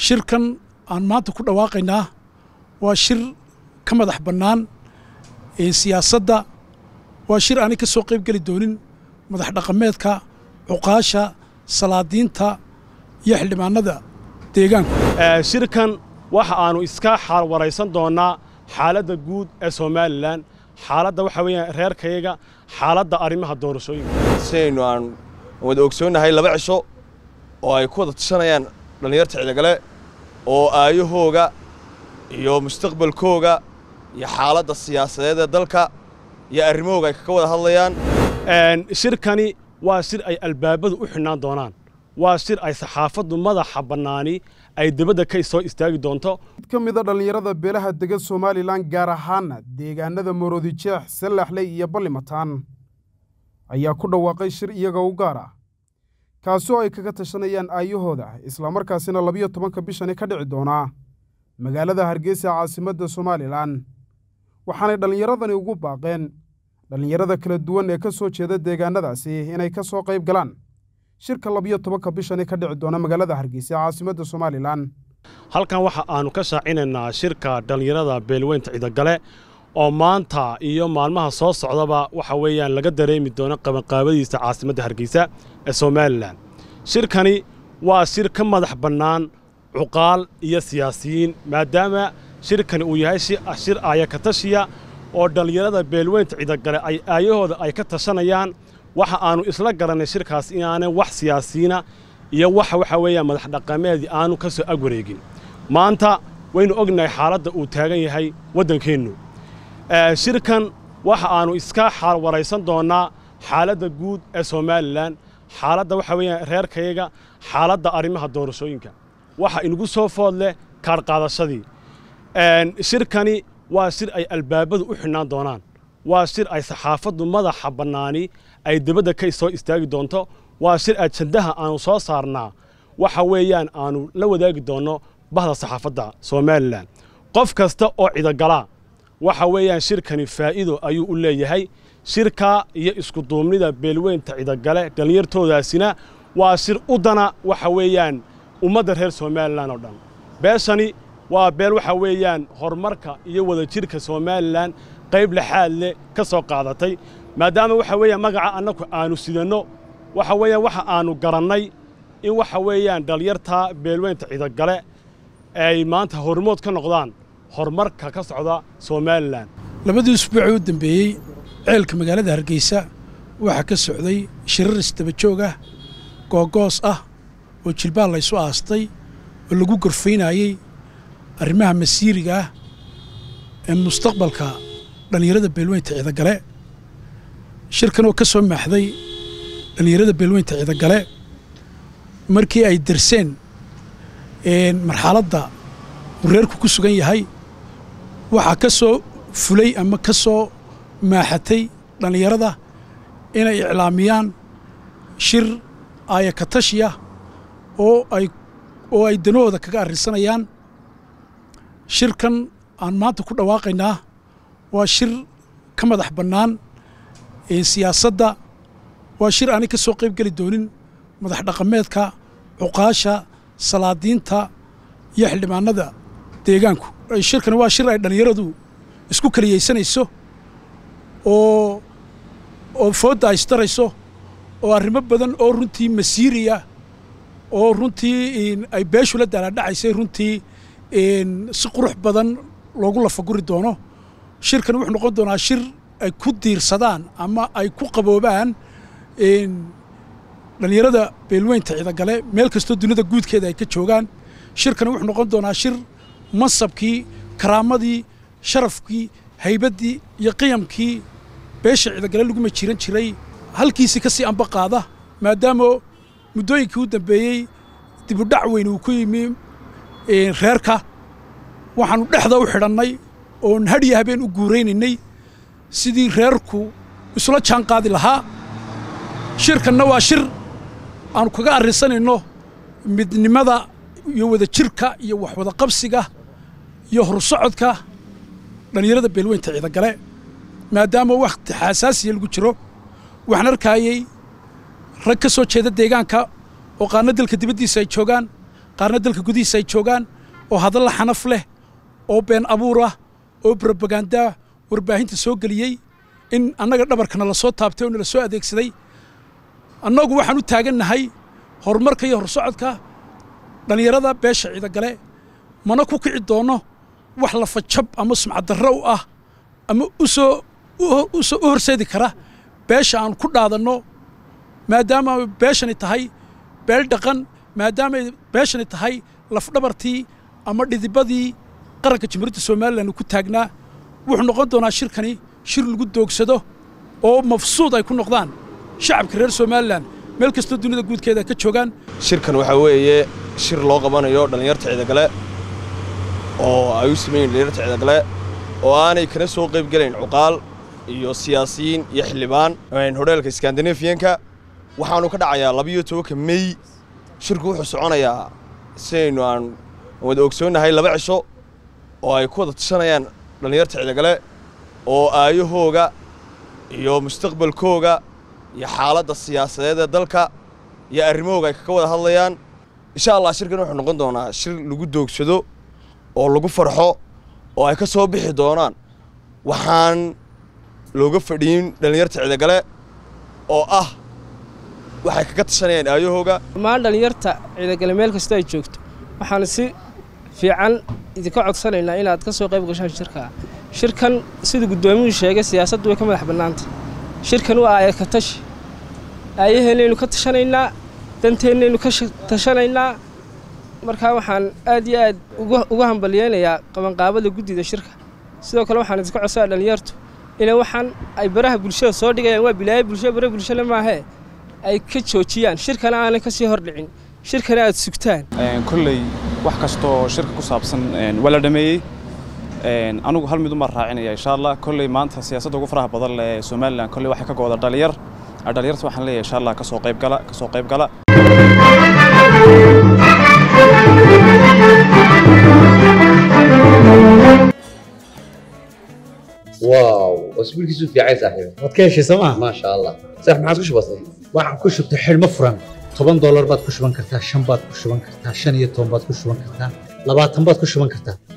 shirkan aan maanta ku dhawaaqaynaa waa shir ka madax bannaan siyaasadda waa shir aanay ka soo qayb geli doonin madax dhaqameedka cuqaasha salaadiinta iyo xildhibaanada deegaanku shirkan waxa aannu iska xaalwaraysan doonnaa xaaladda guud ee somalilan xaaladda waxa weeyaan reerkayaga xaaladda arrimaha doorashooyinka sidaynu aan wada ogsoonnahay laba cisho oo ay ku wada tashanayaan dhallinyarta cidagale oo aayahooga iyo mustaqbalkooga iyo xaaladda siyaasadeed ee dalka iyo arrimahooga ay kaga wada hadlayaan shirkani waa shir ay albaabadu u xidhnaan doonaan waa shir ay saxaafaddu madaxa bannaani ay dibadda ka soo istaagi doonto mid ka mida dhallinyarada beelaha dega somalilan gaar ahaana deegaanada maroodijeex sallaxley iyo ballimataan ayaa ku dhawaaqay shir iyaga u gaar ah kaasoo ay kaga tashanayaan aayahooda islamarkaasina labiyo tobanka bishani ka dhici doonaa magaalada hargeysa caasimadda somalilan waxaanay dhallinyaradani ugu baaqeen dhallinyarada kala duwan ee ka soo jeeda deegaanadaasi inay ka soo qayb galaan shirka labiyo tobanka bishani ka dhici doona magaalada hargeysa caasimadda somalilan halkan waxa aannu ka shaacinaynaa shirka dhallinyarada beelweynta cidagale oo maanta iyo maalmaha soo socdaba waxa weeyaan laga dareemi doono qabanqaabadiisa caasimadda hargeysa ee somalilan shirkani waa shir ka madax bannaan cuqaal iyo siyaasiyiin maadaama shirkani uu yahay shir aayakatashiya oo dhallinyarada beelweynta cidagale ay aayahooda ay ka tashanayaan waxa aannu isla garannay shirkaas inaanay wax siyaasiyiina iyo waxa waxa weeyaan madax dhaqameedii aanu ka soo ag wareegin maanta waynu ognahay xaaladda uu taagan yahay waddankeennu shirkan waxa aannu iska xaalwaraysan doonnaa xaaladda guud ee somalilan xaaladda waxa weeyaan reerkayaga xaaladda arrimaha doorashooyinka waxa inugu soo food leh kaadhqaadashadii shirkani waa shir ay albaabadu u xidhnaan doonaan waa shir ay saxaafaddu madaxa bannaani ay dibadda ka soo istaagi doonto waa shir ajandaha aannu soo saarnaa waxa weeyaan aannu la wadaagi doonno bahda saxaafadda somalilan qof kasta oo cidagalaa waxa weeyaan shirkani faa'iido ayuu u leeyahay shirka iyo iskuduubnida beelweynta cidagale dhallinyartoodaasina waa shir u dana waxa weeyaan ummadda reer somalilan oo dhan beeshani waa beel waxa weeyaan horumarka iyo wadajirka somalilan qayb lexaad leh ka soo qaadatay maadaama waxa weeyaan magaca annagu aannu sidanno waxa weeyaan waxa aannu garannay in waxa weeyaan dhallinyarta beelweynta cidagale ay maanta hormood ka noqdaan horumarka ka socda somalilan labadii usbuucii u dambeeyey ceelka magaalada hargeysa waxaa ka socday shirar isdabajoog ah googoos ah oo jilbaal laysu aastay oo lagu gorfaynayey arrimaha masiiriga ah ee mustaqbalka dhallinyarada beelweynta cidagale shirkan oo ka soo maaxday dhallinyarada beelweynta cidagale markii ay darseen marxaladda uu reerku ku sugan yahay waxaa ka soo fulay ama ka soo maaxatay dhallinyarada inay iclaamiyaan shir aayakatashiya oo ay oo ay danahooda kaga arrinsanayaan shirkan aan maanta ku dhawaaqaynaa waa shir ka madax bannaan siyaasadda waa shir aanay ka soo qayb geli doonin madax dhaqameedka cuqaasha salaadiinta iyo xildhibaanada deegaanku shirkani waa shir ay dhallinyaradu isku keliyaysanayso oo oo foodda ay istarayso oo arrimo badan oo runtii masiiriya oo runtii ay beeshu la daalaadhacaysay runtii si qurux badan loogu lafaguri doono shirkani wuxuu noqon doonaa shir ay ku diirsadaan ama ay ku qaboobaan dhallinyarada beelweynta cidagale meel kastoo dunida guudkeeda ay ka joogaan shirkani wuxuu noqon doonaa shir mansabkii karaamadii sharafkii haybaddii iyo qiyamkii beesha cidagale laguma jiran jiray halkiisii ka sii amba qaada maadaama muddooyinkii u dambeeyey dibudhac weyn uu ku yimi reerka waxaannu dhexda u xidhannay oon hadhiya habeen u guuraynaynay sidii reerku isula jaan qaadi lahaa shirkanna waa shir aannu kaga arrinsanayno midnimada iyo wadajirka iyo waxwada qabsiga iyo horsocodka dhallinyarada beelweynta cidagale maadaama wakhti xasaasiya lagu jiro waxaan arkaayey rag ka soo jeeda deegaanka oo qaarna dalka dibaddiisa ay joogaan qaarna dalka gudihiisa ay joogaan oo hadalla xanaf leh oo been abuur ah oo brobagandaa warbaahinta soo geliyey in annaga dhabarkana la soo taabtay oo nala soo adeegsaday annagu waxaan u taagannahay horumarka iyo horsocodka dhallinyarada beesha ciidagale mana ku kici doonno wax lafajab ama sumcaddarro u ah ama usoo usoo u horseedi kara beesha aan ku dhaadanno maadaama beeshani tahay beel dhaqan maadaamay beeshani tahay lafdhabartii ama dhidibadii qaranka jamhuuriyadda somalilan ku taagnaa wuxuu noqon doonaa shirkani shir lagu doogsado oo mafsuud ay ku noqdaan shacabka reer somalilan meel kastoo dunida guudkeeda ka joogaan shirkan waxaa weeye shir loo qabanayo dhallinyarta ciidagale oo ay u sameeyiin dhallinyarta ciidagale oo aanay kana soo qayb gelayn cuqaal iyo siyaasiyiin iyo xildhibaan hodheelka skandinafiyanka waxaanu ka dhacayaa labiyo tobanka mey shirku wuxuu soconayaa sidaynu aan wada ogsoonnahay laba cisho oo ay ku wada tashanayaan dhallinyarta ciidagale oo aayahooga iyo mustaqbalkooga iyo xaaladda siyaasadeed ee dalka iyo arrimahooga ay kaga wada hadlayaan insha allah shirkan wuxuu noqon doonaa shir lagu doogsado oo lagu farxo oo ay ka soo bixi doonaan waxaan looga fadhiyin dhallinyarta ciidagale oo ah waxay kaga tashanayaan aayahooga dhammaan dhallinyarta ciidagale meel kastoo ay joogto waxaan si fiican idinka codsanaynaa inaad ka soo qayb gashaan shirkaa shirkan siduu guddoomiyuhu sheegay siyaasaddu way ka madax bannaanta shirkan waa aaya ka tashi aayaheennaynu ka tashanaynaa danteennaynu ka tashanaynaa markaa waxaan aad iyo aad uga hambalyeynayaa qabanqaabada guddida shirka sidoo kale waxaan idinka codsanaa dhallinyartu inay waxaan ay baraha bulshada soo dhigayaan waa bilaayo bulshada bara bulshale maahee ay ka joojiyaan shirkana aanay ka sii hordhicin shirkana aad sugtaan kolley wax kastoo shirka ku saabsan waa la dhameeyey anugu hal mid uma raacinaya insha allah kolley maanta siyaasadda ugu faraha badan leh ee somalilan kolley waxay ka gooda dhalinyar dhalinyarta waxaan leeyahay insha allah kasoo qayb gala kasoo qayb gala واو اسبوعك في عايز صاحبي waad ka heshay sooma ما شاء الله صح ما عاد بسيط waxaan ku shubtay xidhmo furan toban doolar baad ku shuban kartaa shan baad ku shuban kartaa shan iyo toban baad ku shuban kartaa labaatan baad ku shuban kartaa